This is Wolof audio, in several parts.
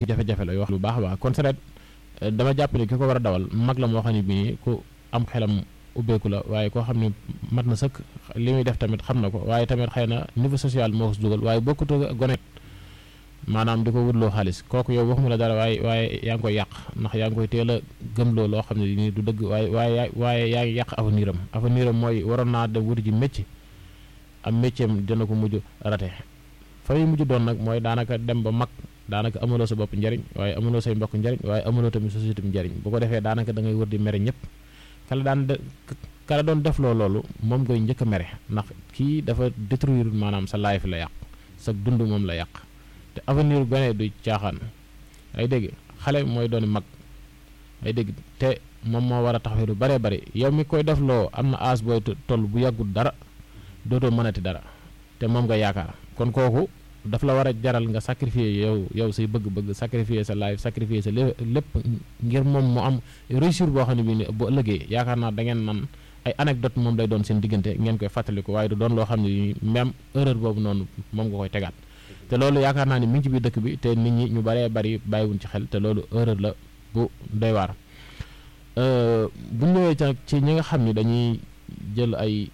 jafe-jafe la yoo xam lu baax a baax kon sareet dama jàpp ne ki ko war a dawal mag la moo xam ne bii ku am xelam ubbeeku la waaye koo xam ne mat na sëkk li muy def tamit xam na ko waaye tamit xëy na niveau social moo ko si dugal waaye bokkut ak gone maanaam di ko wutloo xaalis kooku yow waxuma la dara waaye waaye yaa ngi koy yàq ndax yaa ngi koy teel a gëmloo loo xam ne nii du dëgg waaye waaye waaye yaa ngi yàq avenir am avenir am mooy waroon naa dem wuti ji métier am métier am dina ko mujj rate fa muy mujj doon nag mooy daanaka dem ba mag daanaka amuloo sa bopp njariñ waaye amuloo say mbokk njariñ waaye amuloo tamit société bi njariñ bu ko defee daanaka da ngay wër di mere ñëpp kala daan de kala doon def loo loolu moom ngay njëkk a mere ndax kii dafa détruire maanaam sa life la yàq sa dund moom la yàq te avenir gone du caaxaan ay dégg xale mooy doon mag ay dégg te moom moo war a taxawee lu bëree bëri yow mi koy def loo am na âge booy toll bu yàggul dara dootoo mënati dara te moom nga yaakaar kon kooku daf la war a jaral nga sacrifier yow yow say bëgg-bëgg sacrifier sa life sacrifier sa lépp ngir moom mu am réussir boo xam ne bii bu ëllëgee yaakaar naa da ngeen nan ay anecdote moom lay doon seen diggante ngeen koy fàttaliku waaye du doon loo xam ne même erreur boobu noonu moom nga koy tegaat te loolu yaakaar naa ni mi ngi ci biir dëkk bi te nit ñi ñu baree bari bàyyiwuñ ci xel te loolu erreur la bu doy waar bu ñëwee ca ci ñi nga xam ni dañuy jël ay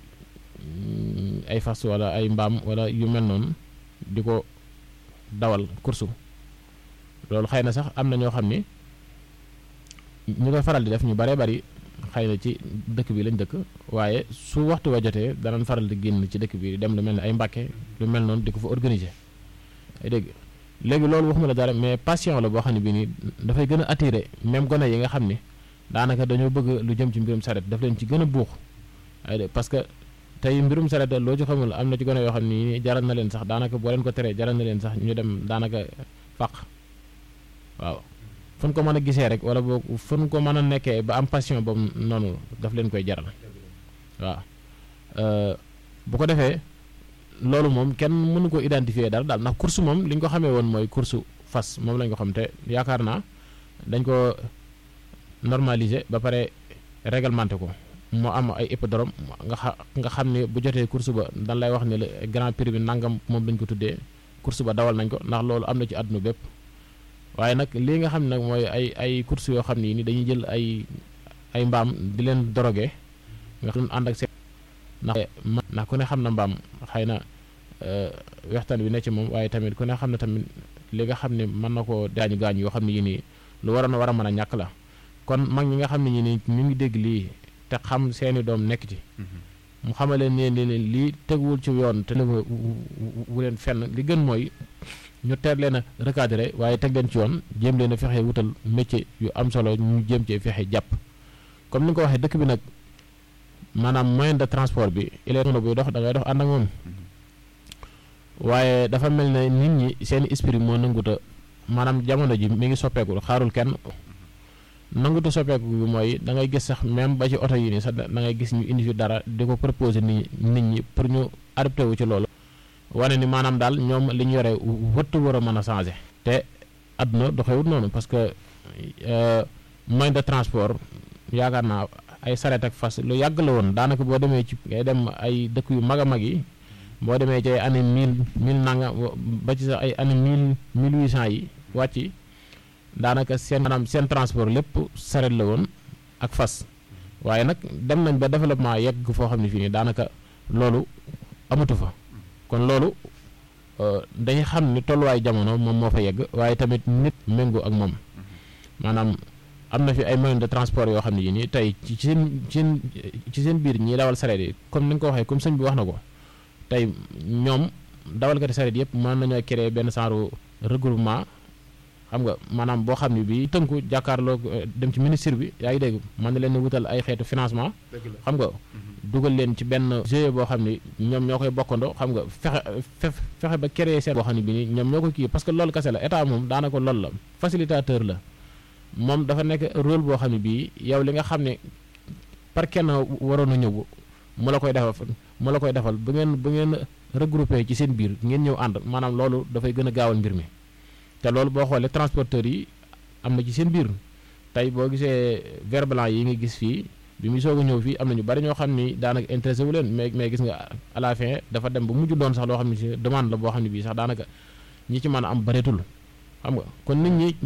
ay fas wala ay mbaam wala yu mel noonu di ko dawal kursu loolu xëy na sax am na ñoo xam ni ñu koy faral di def ñu baree bari xëy na ci dëkk bi lañ dëkk waaye su waxtu wa jotee danañ faral di génn ci dëkk bi dem lu mel ni ay mbàkke lu mel noonu di ko fa organiser ay dégg léegi loolu waxuma la dara mais passion la boo xam ne bii nii dafay gën a attiré même gone yi nga xam ni daanaka dañoo bëgg lu jëm ci mbirum saret daf leen ci gën a buux ay dégg parce que tey mbirum saret loo ci xamul am na ci gone yoo xam ni jaral na leen sax daanaka boo leen ko teree jaral na leen sax ñu dem daanaka faq waaw fu ñu ko mën a gisee rek wala boo fu ñu ko mën a nekkee ba am passion boobu noonu daf leen koy jaral waaw bu ko defee loolu moom kenn mënu ko identifier dara daal ndax course moom li ñu ko xamee woon mooy course fas moom lañ ko xam te yaakaar naa dañ ko normaliser ba pare réglementé ko moo am ay hippodrome nga xa nga xam ne bu jotee course ba dan lay wax ne le grand prix bi nangam moom lañ ko tuddee course ba dawal nañ ko ndax loolu am na ci àdduna bépp waaye nag lii nga xam ne nag mooy ay ay course yoo xam ne ni dañuy jël ay ay mbaam di leen drogué nga xam ànd ak seen ndax ndax ku ne xam na mbaam xëy na wextaan bi ne ci moom waaye tamit ku ne xam ne tamit li nga xam ne mën na koo gaañu gaañu yoo xam ne yi nii lu war a war a mën a ñàkk la kon mag ñi nga xam ne ñi nii ñu ngi dégg lii te xam seeni doom nekk ci mu xamaleen ne ne lii teguwul ci yoon te wu leen fenn li gën mooy ñu teel leen a recadré waaye teg leen ci yoon jéem leen a fexe wutal métier yu am solo ñu jéem cee fexe jàpp comme ni nga ko waxee dëkk bi nag maanaam moyen de transport bi il est buy dox da ngay dox ànd ak moom waaye dafa mel ne nit ñi seen esprit moo nanguta maanaam jamono ji mi ngi soppeeku xaarul kenn nanguta soppeeku bi mooy da ngay gis sax même ba ci oto yi nii sax da ngay gis ñu indi fi dara di ko proposer nit nit ñi pour ñu adapté wu ci loolu wane ni maanaam daal ñoom li ñu yore wëtt war a mën a changé te àdduna doxewut noonu parce que moyen de transport yaakaar naa ay saret ak fas lu yàgg la woon daanaka boo demee ci ngay dem ay dëkk yu mag a mag yi boo demee ci ay année mille mille nanga ba ci sax ay année mille mille huit cent yi wàcc daanaka seen maanaam seen transport lépp saret la woon ak fas waaye nag dem nañ ba développement yegg foo xam ne fii nii daanaka loolu amatu fa kon loolu dañuy xam ni tolluwaay jamono moom moo fa yegg waaye tamit nit méngoo ak moom maanaam am na fi ay moyens de transport yoo xam ne yi nii tey ci seen seen ci seen biir ñiy dawal sareet yi comme ni nga ko waxee comme sëñ bi wax na ko tey ñoom dawalkati sareet yëpp mën nañoo créer benn genre regroupement xam nga maanaam boo xam ne bii tënku jàkkaarloo dem ci ministre bi yaa ngi dégg mën na leen wutal ay xeetu financement xam nga dugal leen ci benn GIE boo xam ne ñoom ñoo koy bokkandoo xam nga fexe fexe ba créer seen boo xam ne bi nii ñoom ñoo ko kii parce que loolu kese la état moom daanaka loolu la facilitateur la moom dafa nekk rôle boo xam ne bii yow li nga xam ne par kenn waroon a ñëw mu la koy defal mu la koy defal bu ngeen bu ngeen regroupé ci seen biir ngeen ñëw ànd maanaam loolu dafay gën a gaawal mbir mi te loolu boo xoolee transporteurs yi am na ci seen biir tey boo gisee vert blanc yi nga gis fii bi muy soog a ñëw fii am na ñu bari ñoo xam ni daanaka intéressé wu leen mais mais gis nga à la fin dafa dem ba mujj doon sax loo xam ne si demande la boo xam ne bii sax daanaka ñi ci mën a am bareetul xam nga kon nit ñi